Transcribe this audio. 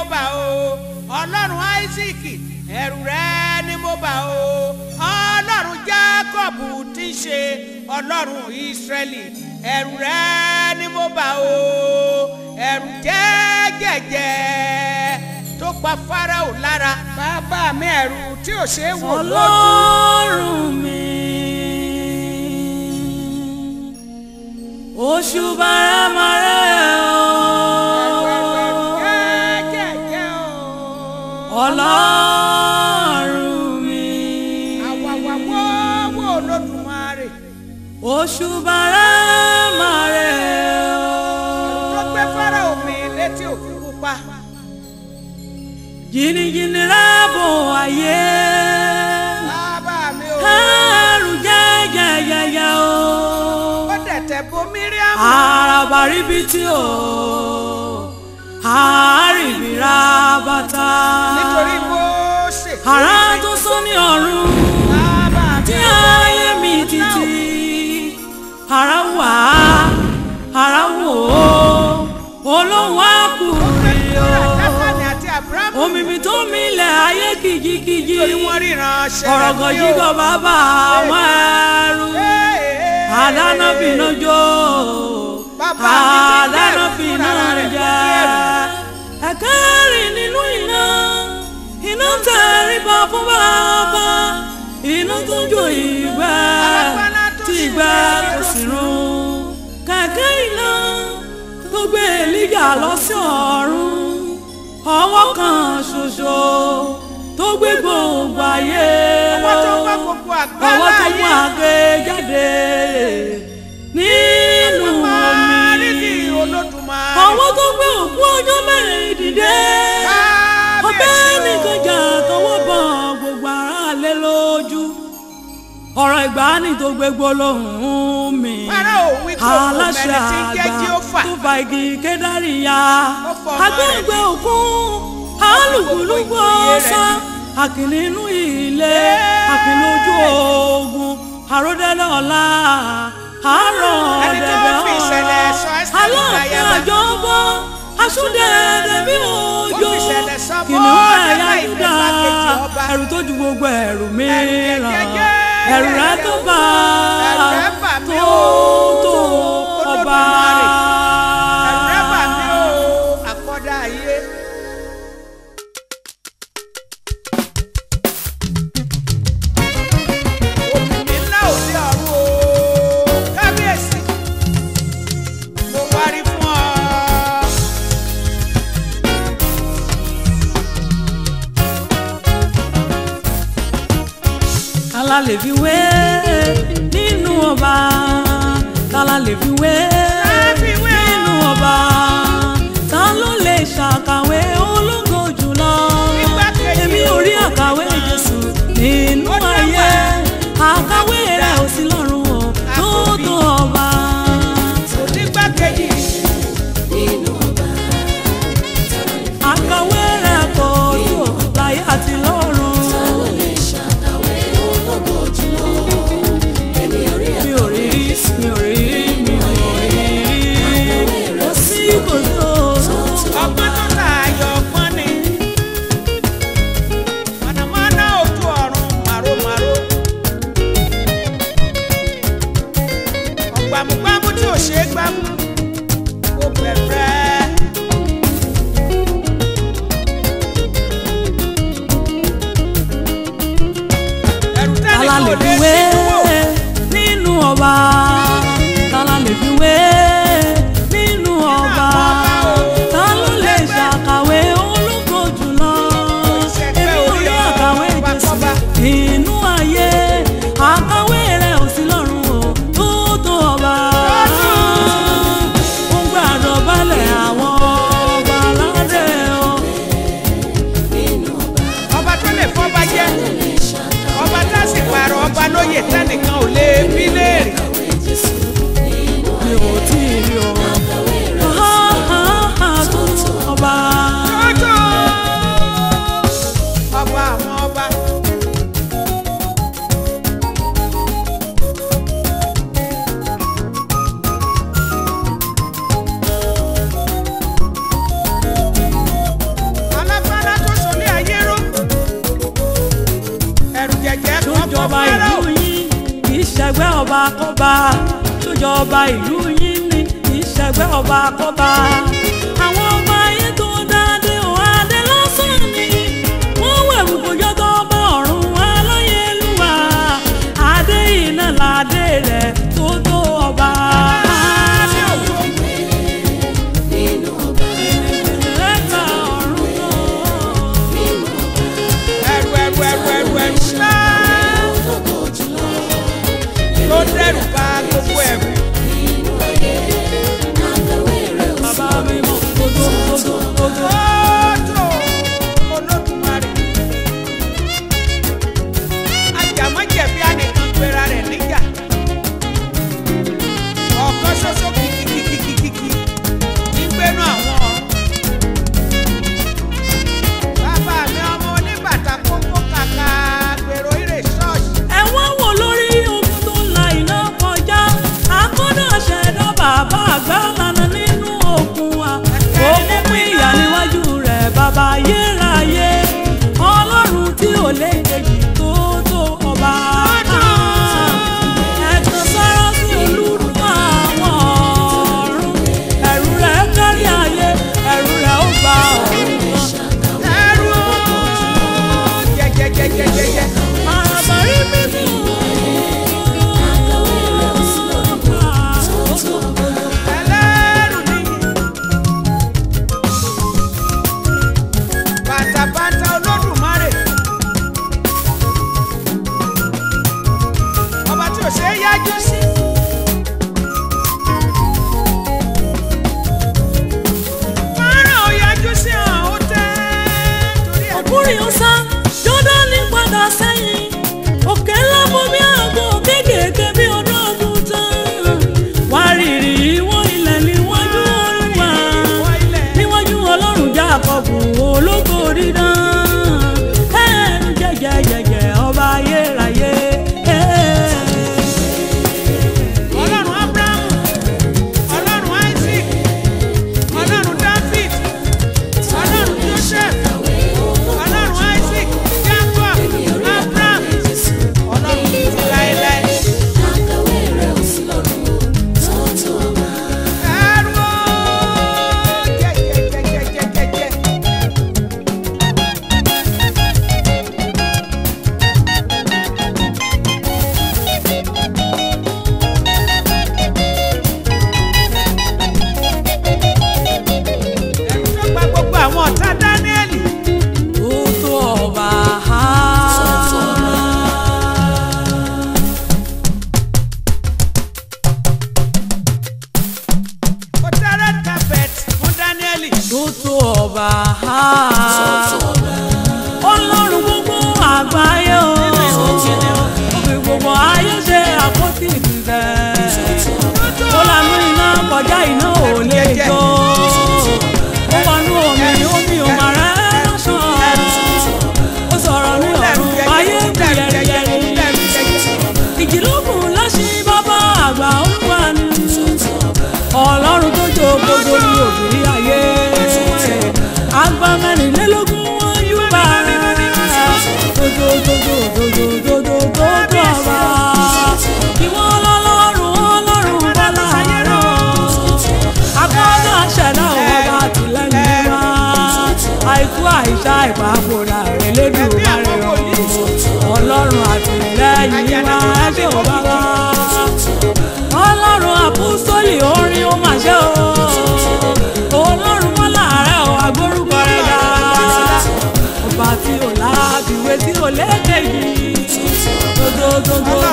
bà o ọlọ́run isaac ẹ̀rù rẹ ni mo bà o ọlọ́run jacob ti ṣe ọlọ́run israẹli ẹ̀rù rẹ ni mo bà o ẹ̀rù jẹ́gẹ̀jẹ̀ tó pa farao lára bàbá mi ẹ̀rù tí ò ṣe é wò lójú. ọlọ́run mi oṣù bàrámàrẹ́ jẹ́gẹ̀jẹ̀ o. ọlọ́run mi àwàwà wọ́wọ́ olódùmarè oṣù bàrámàrẹ́ tó gbé farao mi létí òkun pupa. jìnnìjìnnì rábò ayé bàbá mi ò ẹrù jẹ́jẹ́jẹ́jẹ́ o. ó dẹ̀tẹ̀ bo miriam. àràbà ríbi tí o àárìbìrà bàtà nítorí Mósè. àrà tó sún ní ọ̀run bàbá mi tí ò ayé mi títí àrà wà àrà wò ó olóhùn àkùrẹ́ o dákàní àti abrahamu. omi mi tó milẹ̀ ayé kìjikìji nítorí wọ́n ríran ṣẹlẹ̀ ọ̀rọ̀gọ̀ yígọ̀ bàbá àwọn ẹrú àdáná fìná jó Bàbá mi ti àdáná bẹ̀rù fìná fúnra rẹ̀ jẹ ẹ̀kẹ́rì nínú iná iná tẹríba fún bàbá iná tó jó ìgbẹ́ Alágbára tó tí sì ìgbẹ́ ń kò sì run kẹ̀kẹ́ iná tó gbé èlíjà lọ sí ọ̀run ọwọ́ kan ṣoṣo tó gbé gbogbo ayé ọwọ́ tó gbọ́ gbogbo àgbá ọwọ́ tó mú láàyè. àgbẹ̀ jáde nínú Rídì omi olódùmarè. ọwọ́ tó gbé òkú ọjọ́ mẹ́rin dìde ọbẹ̀ Kábíyèsí o. nìkan jà tọwọ́ bọ̀ gbogbo ara lé lójú ọ̀rọ̀ ìgbàanì tó gbé gbólóhùn mi Fáráò wí kò kò aláṣẹ mẹ́ni tí ń jẹ́ àgbà Jéhófà. tó fa igi kédárì ya Ó fọmọ rẹ̀ agbẹ́gbẹ́ òkun alùpùpù ọ̀sán àkìlì inú ilé àkìlì ojú ogun àròdẹ́lẹ̀ ọ̀la àárọ̀ Ẹni tó ọ̀dẹ̀dẹ̀ fi ìṣẹ̀lẹ̀ sọ Ẹ́sítérì aláàfin láyàbá. àjọbọ asúndẹ̀ẹ̀dẹ̀ bí òjò Ó fi ìṣẹ̀lẹ̀ sọ kìnìún mọ́ ẹ̀yà Dẹ́bà Júdà ìgbàkejì ọba. ẹ̀rù tó ju gbogbo ẹ̀rù mìíràn jẹ́jẹ́, ẹ̀rù rẹ̀ tó bá ẹ̀rù rẹ̀ bà mí tó o, tó ọba. Olódùmarè. Ẹ̀rù rẹ̀ bà mí o, àkọ́dá ayé. Òmìnir ńlá òde ọ̀run o, kábíyèsí, mo wárí fún ọ. tala lè fi wé nínú ọba tala lè fi wé fi wé o. nínú ọba ta ló lè ṣàkàwé ológo jùlọ Nígbàkejì èmi ò rí àkàwé Jésù nínú Ó dẹ́wà. ayé àkàwé rẹ̀ ò sí lọ́run o tó tó ọba. Onígbàkejì àkàwé rẹ̀ kò tó láyé àti lọ́run. mi ò rí mi ò rí mi ò rí ọba kọ́ba tó jọba ìlú yín ní ìṣẹ̀gbẹ́ ọba kọ́ba àwọn ọba ayé tó dáadé ò adé lásán ni wọ́n wẹ̀wù kójọ́ tó bá ọ̀run aláyélúwà adé iná ládé rẹ̀ tó tó ọba. Ẹ̀ka ọ̀run náà. ẹrù ẹrù ẹrù ẹrù ẹrù ńlá tó dẹrù bá gbogbo ẹrù. Bàbá mi mọ̀ gbogbo gbogbo gbogbo. Ọjọ́ Olódùmarè. Ajàmọ́jẹ̀bi anìkan pera rẹ̀ níjà. Ọ̀kan ṣoṣo kìkìkìkìkìkì nígbẹ́nu àwọn ọ̀run. Bàbá mi ọmọ oníbàtà kókó kàkà gbèrò ìrè ṣọ́ọ̀ṣì. ẹ wá wò lórí ogun tó la iná kọjá akọ́dà ṣẹ̀dá bàbá àgbà lànà nínú òkun wa òkun pín ìyà níwájú rẹ̀ bàbá ayérayé ọlọ́run tí ò lè kejì tó tó ọba. ẹ̀tàn sára sí olúru àwọn ọ̀run ẹ̀rù rẹ̀ kárí ayé ẹ̀rù rẹ̀ ó gba ọ̀run kan. Ẹrú jẹjẹjẹjẹjẹjẹ. Àbárí mímú. Ẹlẹ́rù nìyí. Bàtàbàtà Olódùmarè. Ọba tí ò ṣe é yájú sí. Fọ́nrán ò yájú sí hàn ó tẹ́ torí ẹ̀. Ọ̀kúnrin ọ̀sá Jọ́dánì padà sẹ́yìn. Òkè ńlá bomi àgbo kéékèèké bí ọdún ọdún tán. Wárìrì ìwọ̀n ilẹ̀ níwájú Olúwa. Níwájú Ọlọ́run Jákọ́bù ológo dídán. Ẹ̀ẹ́n jẹ́jẹ́jẹ́jẹ́ ọba ayérayé. Ọlọ́run Ábúráhámù, Ọlọ́run Isaac, Ọlọ́run David, Ọlọ́run Joseph, Ọlọ́run Isaac, Jacob, Abraham, Ọlọ́run títí láéláé. Ẹrú o, jẹjẹjẹjẹjẹjẹ. Ẹrú tó gba gbogbo àwọn ọ̀tá Dáníẹ́lì. Ó tó ọba. Ó tẹ́ red carpet fún Dáníẹ́lì. tó tó ọba ọlọ́run gbogbo àgbáyé o òfin gbogbo ayé ṣe àpótí ìdìbẹ̀ ó lanú iná kọjá iná ò lè jó ó wọnú omi omi ò mà rẹ́ lọ́sàn ó sọ̀rọ̀ ní ọ̀run ayé kú yẹ̀rìyẹ̀rì ìjìlókun lọ́sí bàbá àgbà olúwa ni ọlọ́run tó jókòó lórí òbí ayé àgbà mẹ́rìnlélógún wọn yóò bá dododododododododo ọba ìwọ ọlọ́run ọlọ́run bọ́lá rẹ̀ akọ́dọ̀ ṣẹ̀dá ọba tìlẹ́yìn wa àìkú àìsá ìpapòrà rẹ̀ lédùn rẹ̀ ọlọ́run àtìlẹ́yìn wa ẹgbẹ́ ọba wa ọlọ́run àpòsólì orin ó mà ṣe o ọlọ́run mọ́lá rẹ̀ ò agbórúkọ rẹ̀ dá ọba tí ò láàbìwé tí ò lékè yìí dodododo